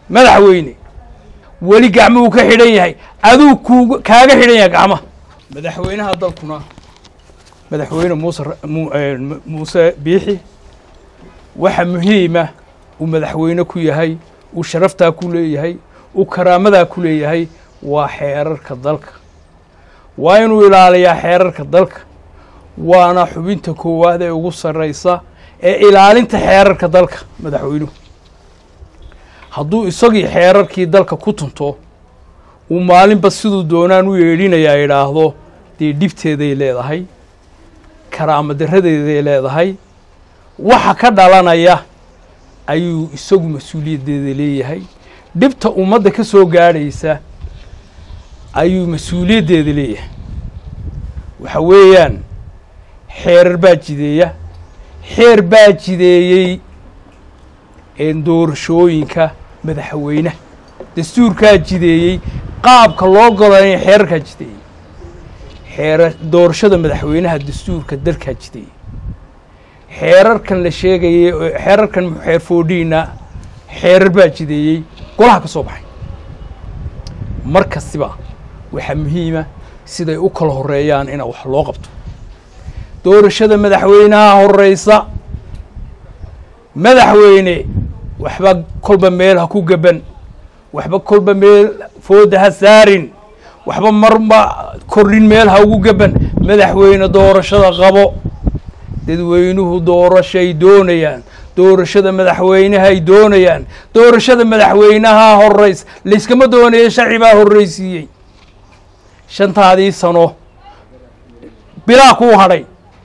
madaxweyne weli gacmuhu ka xidhan yahay aduu kuug kaaga xidhan yahay gacmaha madaxweynaha dalkuna madaxweyne muuse muuse biixi waxa muhiima uu madaxweyne ku yahay uu sharaftaa ku leeyahay uu karaamadaa ku leeyahay waa xeerarka dalka waa inuu ilaaliyaa xeerarka dalka waana xubinta koowaad ee ugu sarraysa ee ilaalinta xeerarka dalka madaxweynuhu hadduu isagii xeerarkii dalka ku tunto uu maalinba siduu doonaan u yeedhinayaa idhaahdo dee dhibteeday leedahay karaama daradeeday leedahay waxa ka dhalanaya ayuu isagu mas-uuliyaddeeda leeyahay dhibta ummadda ka soo gaadhaysa ayuu mas-uuliyaddeeda leeyahay waxa weeyaan xeerar baa jideeya xeer baa jideeyey doorashooyinka madaxweynaha dastuurkaa jideeyey qaabka loo golanaya xeerarkaa jideeyey xeera doorashada madaxweynaha dastuurka dalkaa jideeyey xeerarkan la sheegayay xeerarkan xeer foodhiina xeerar baa jideeyey golaha ka soo baxay mar kastiba waxaa muhiima siday u kala horeeyaan ina wax loo qabto doorashada madaxweynaha horeysa madaxweyne waxba kolba meel ha ku gaban waxba kolba meel fooda ha saarin waxba marba kordhin meel ha ugu gaban madaxweyne doorashada qabo dadweynuhu doorashay doonayaan doorashada madaxweynehay doonayaan doorashada madaxweynaha horeys layskama doonayo sharci baa horreysiiyey shantaadii sano bilaa kuu hadhay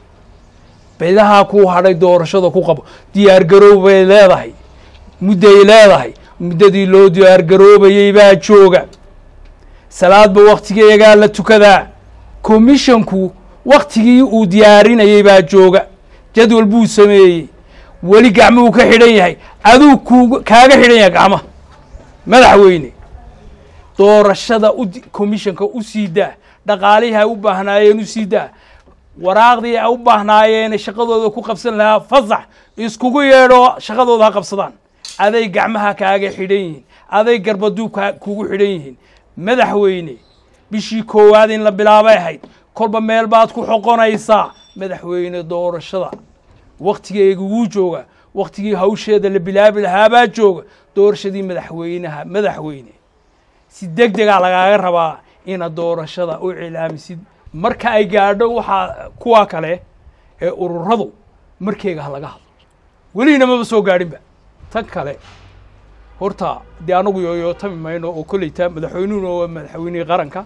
bilahaa kuu hadhay doorashada ku qabo diyaar garoob bay leedahay mudday leedahay muddadii loo diyaar garoobayey baa jooga salaadba waktigeegaa la tukadaa commissionku waktigii uu diyaarinayey baa jooga jadwal buu sameeyey weli gacmuhu ka xidhan yahay aduu kuug kaaga xidhan yahay gacmaha madaxweyne doorashada u commissionka u sii daa dhaqaalihii ay u baahnaayeen u sii daa waraaqdii ay u baahnaayeen shaqadooda ku qabsan lahaa fasax iskugu yeedho shaqadooda ha qabsadaan aday gacmaha kaaga xidhan yihiin aday garbaduub kugu xidhan yihiin madaxweyne bishii koowaad in la bilaabay ahayd kolba meel baad ku xoqonaysaa madaxweyne doorashada waktigeega wuu jooga waktigii hawsheeda la bilaabi lahaabaa jooga doorashadii madaxweynaha madaxweyne si deg degaa lagaaga rabaa inaad doorashada u cilaamisid marka ay gaadho waxaa kuwa kale ee ururadu markeega ha laga hadlo welina maba soo gaadhinba tan kale horta dee anagu yooyootami mayno oo kolleyta madaxweynuhuna waa madaxweynihii qaranka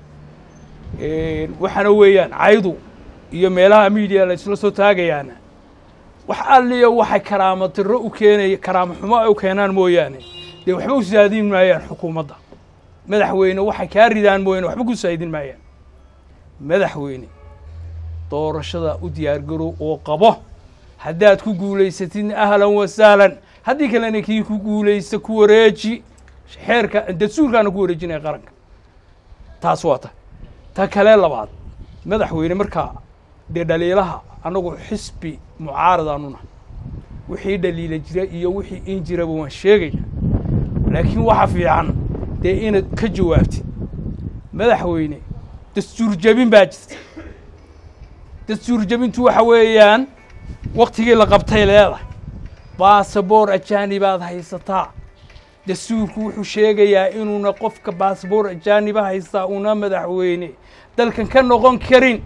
waxaana weeyaan caydu iyo meelaha media la isla soo taagayaana wax alliyo waxay karaamo tiro u keenaya karaamo xumo ay u keenaan mooyaane dee waxba u saadin maayaan xukuumadda madaxweyne waxay kaa ridaan mooyaane waxba ku saadin maayaan madaxweyne doorashada u diyaargarow oo qabo haddaad ku guulaysatidna ahlan wa sahlan haddii kalena kii ku guulaysta ku wareeji xeerka dastuurkaana ku wareejinaya qaranka taas waa ta ta kale labaad madaxweyne markaa dee dhaliilaha annagu xisbi mucaaradaanuna wixii dhaliila jira iyo wixii in jiraba waan sheegayna laakiin waxa fiican dee inaad ka jawaabtid madaxweyne dastuur jebin baa jirta dastuur jebintu waxa weeyaan waktigii la qabtay leedahay basaboor ajaanibaad haysataa dastuurku wuxuu sheegayaa inuuna qofka basaboor ajaaniba haystaa una madaxweyne dalkan ka noqon karin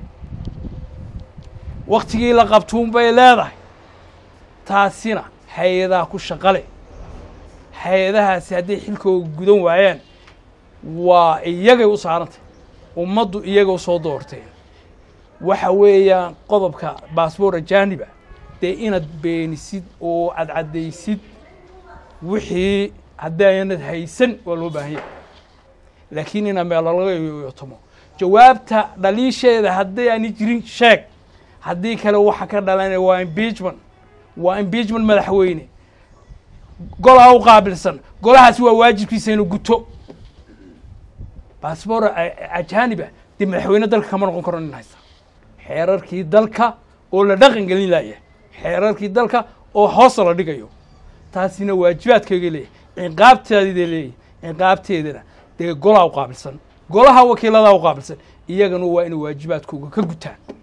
waktigii la qabtuun bay leedahay taasina hay-adaha ku shaqale hay-adahaasi hadday xilkooga gudan waayaan waa iyagay u saarantay ummaddu iyaga u soo doorteen waxa weeyaan qodobka baasboor ajaaniba dee inaad beenisid oo aad caddaysid wixii haddaanad haysan waa loo baahan yahay laakiin inaa meel laga yoyotomo jawaabta dhaliisheeda hadday aani jirin sheeg haddii kale waxa ka dhalanaya waa impeachment waa impeachment madaxweyne golaa u qaabilsan golahaasi waa waajibkiisa inuu guto baasboor ajaaniba dee madaxweyne dalka kama noqon karo nin haysta xeerarkii dalka oo la dhaqan gelin laaya xeerarkii dalka oo hoosta la dhigayo taasina waajibaadkayga leeyahy ciqaabteeda leeyahy ciqaabteedana dee golaa u qaabilsan golaha wakiiladaa u qaabilsan iyagana waa inay waajibaadkooga ka gutaan